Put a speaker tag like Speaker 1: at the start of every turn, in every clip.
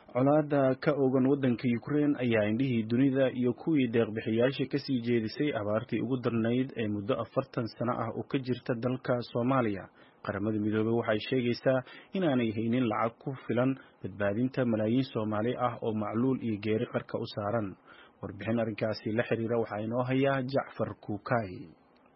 Speaker 1: colaada ka ogan waddanka Ukraine ayaa indhihii dunida iyo kuwii deeq-bixiyaasha ka sii jeedisay abaartii ugu darnayd ee muddo afartan sano ah oo ka jirta dalka Soomaaliya. Qaramada Midoobay waxay sheegaysaa inaanay haynin lacag ku filan badbaadinta malaayiin Soomaali ah oo macluul iyo geeri qarka u saaran. Warbixin arrinkaasi la xiriira waxaa inoo haya Jacfar Kuukay.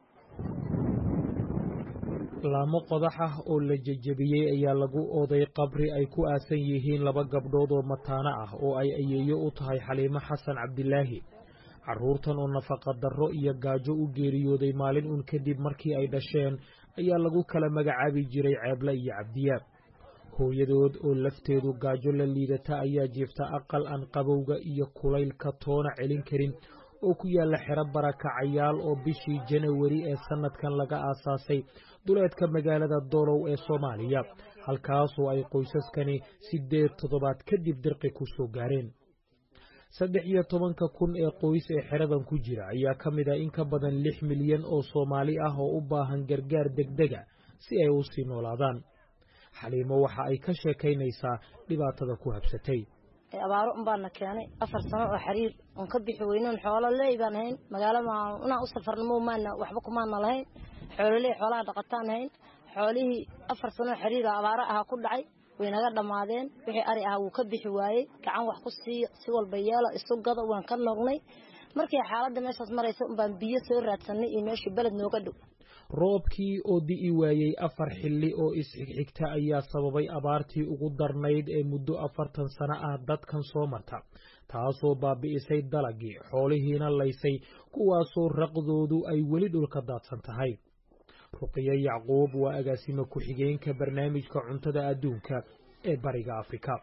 Speaker 2: laamo qodax ah oo la jejebiyey ayaa lagu oday qabri ay ku aasan yihiin laba gabdhood oo mataano ah oo ay ayeeyo u tahay xaliimo xasan cabdilaahi carruurtan oo nafaqa darro iyo gaajo u geeriyooday maalin uun kadib markii ay dhasheen ayaa lagu kala magacaabi jiray ceeble iyo cabdiyaab hooyadood oo lafteedu gaajo la liidata ayaa jiifta aqal aan qabowga iyo kulaylka toona celin karin oo ku yaalla xero barakacayaal oo bishii janawari ee sannadkan laga aasaasay duleedka magaalada doolow ee soomaaliya halkaasoo ay qoysaskani siddeed toddobaad kadib dirqi ku soo gaareen saddex iyo tobanka kun ee qoys ee xeradan ku jira ayaa ka mid ah in ka badan lix milyan oo soomaali ah oo u baahan gargaar degdega si ay u sii noolaadaan xaliimo waxa ay ka sheekaynaysaa dhibaatada ku habsatay
Speaker 3: abaaro un baana keenay afar sano oo xiriir oon ka bixi weynon xoolo leey baan hayn magaalo inaan u safarnamo maana waxba kumaana lahayn xoololey xoolaha dhaqataan hayn xoolihii afar sano oo xiriira abaaro ahaa ku dhacay way naga dhammaadeen wixii ari ahaa wuu ka bixi waayey gacan wax ku siiya si walba yeela isu gado waan ka noognay markii xaaladda meeshaas maraysa un baan biyo soo raadsanay iyo meeshii beled nooga dhow
Speaker 2: roobkii oo di'i waayey afar xilli oo isxigxigta ayaa sababay abaartii ugu darnayd ee muddo afartan sano ah dadkan soo marta taasoo baabi'isay dalagii xoolihiina laysay kuwaasoo raqdoodu ay weli dhulka daadsan tahay ruqiyo yacquub waa agaasimo ku-xigeenka barnaamijka cuntada adduunka ee bariga afrika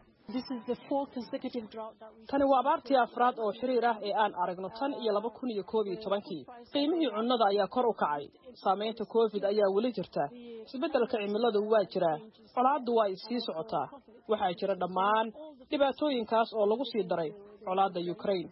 Speaker 4: tani waa abaartii afraad oo xiriir ah ee aan aragno tan iyo laba kun iyo koob iyo tobankii qiimihii cunnada ayaa kor u kacay saamaynta covid ayaa weli jirta isbeddelka cimiladu waa jiraa colaaddu waa sii socotaa waxaa jira dhammaan dhibaatooyinkaas oo lagu sii daray colaadda ukraine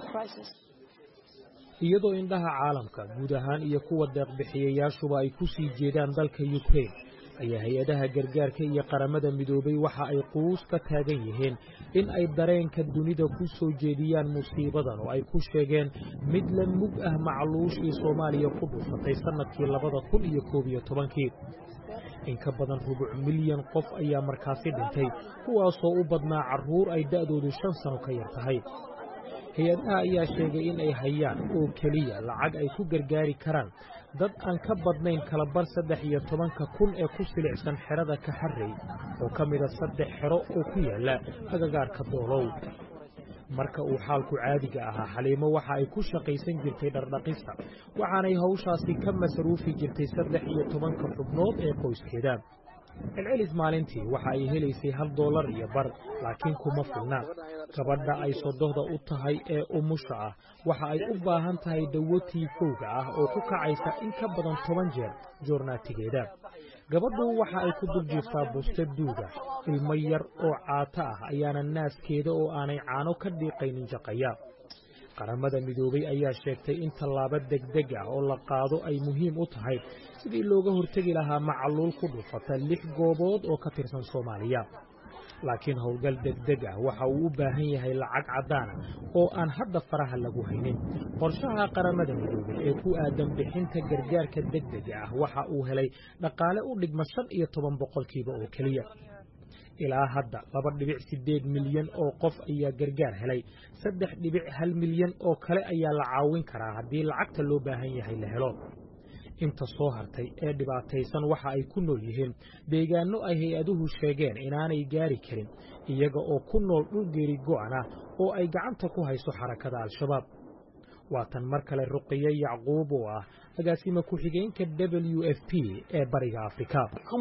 Speaker 2: iyadoo indhaha caalamka guud ahaan iyo kuwa deeqbixiyayaashuba ay ku sii jeedaan dalka ukraine ayaa hay-adaha gargaarka iyo qaramada midoobay waxa ay quus ka taagan yihiin in ay dareenka dunida ku soo jeediyaan musiibadan oo ay ku sheegeen mid la mug ah macluushii soomaaliya ku dhufatay sannadkii labada kun iyo koob iyo tobankii in ka badan rubuc milyan qof ayaa markaasi dhintay kuwaasoo u badnaa carruur ay da'doodu shan sano ka yar tahay hay-adaha ayaa sheegay in ay hayaan oo keliya lacag ay ku gargaari karaan dad aan ka badnayn kalabar saddex iyo tobanka kun ee ku silicsan xerada kaxarrey oo ka mida saddex xero oo ku yaalla agagaarka doolow marka uu xaalku caadiga ahaa xaliimo waxa ay ku shaqaysan jirtay dhardhaqista waxaanay hawshaasi ka masaruufi jirtay saddex iyo tobanka xubnood ee qoyskeeda celcelis maalintii waxa ay helaysay hal doolar iyo bar laakiin kuma filna gabadha ay sodohda u tahay ee umusha ah waxa ay u baahan tahay dawo tiifowga ah oo ku kacaysa in ka badan toban jeer joornaatigeeda gabadhu waxa ay ku dul jiiftaa buste duuga ilmo yar oo caato ah ayaana naaskeeda oo aanay caano ka dhiiqaynin jaqaya qaramada midoobay ayaa sheegtay in tallaabo degdeg ah oo la qaado ay muhiim u tahay sidii looga hortegi lahaa macluul ku dhufata lix goobood oo ka tirsan soomaaliya laakiin howlgal degdeg ah waxa uu u baahan yahay lacag caddaana oo aan hadda faraha lagu haynin qorshaha qaramada midoobay ee ku aadan bixinta gargaarka degdega ah waxa uu helay dhaqaale u dhigma shan iyo toban boqolkiiba oo keliya ilaa hadda laba dhibic siddeed milyan oo qof ayaa gargaar helay saddex dhibic hal milyan oo kale ayaa la caawin karaa haddii lacagta loo baahan yahay la helo inta soo hartay ee dhibaataysan waxa ay ku nool yihiin deegaanno ay hay-aduhu sheegeen inaanay gaari karin iyaga oo ku nool dhul geeri go'an ah oo ay gacanta ku hayso xarakada al-shabaab waa tan mar kale ruqiyo yacquub oo ah agaasima ku-xigeenka w f p ee bariga afrika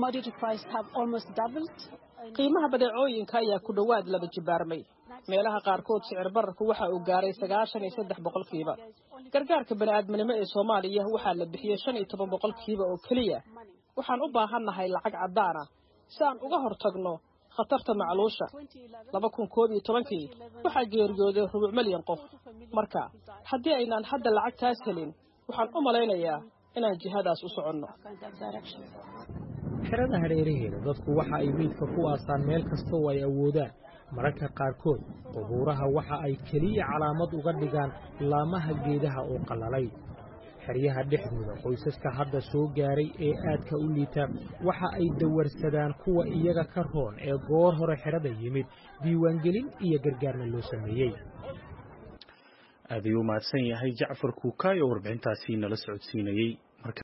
Speaker 4: qiimaha badeecooyinka ayaa ku dhowaad laba jibaarmay meelaha qaarkood sicir bararku waxa uu gaaray sagaashan iyo saddex boqolkiiba gargaarka bani'aadminimo ee soomaaliya waxaa la bixiyey shan iyo toban boqolkiiba oo keliya waxaan u baahannahay lacag caddaan ah si aan uga hortagno khatarta macluusha laba kun koob iyo tobankii waxaa geeriyooday rubuc milyan qof marka haddii aynaan hadda lacagtaas helin waxaan u malaynayaa inaan jihadaas u soconno
Speaker 2: xerada hareeraheeda dadku waxa ay meydka ku aasaan meel kasta oo ay awoodaan mararka qaarkood qubuuraha waxa ay keliya calaamad uga dhigaan laamaha geedaha oo qallalay xeryaha dhexdooda qoysaska hadda soo gaaray ee aadka u liita waxa ay dawarsadaan kuwa iyaga ka roon ee goor hore xerada yimid diiwaangelin iyo gargaarna loo sameeyey
Speaker 1: aad ayuu mahadsan yahay jacfar kuukaay oo warbixintaasi nala socodsiinayey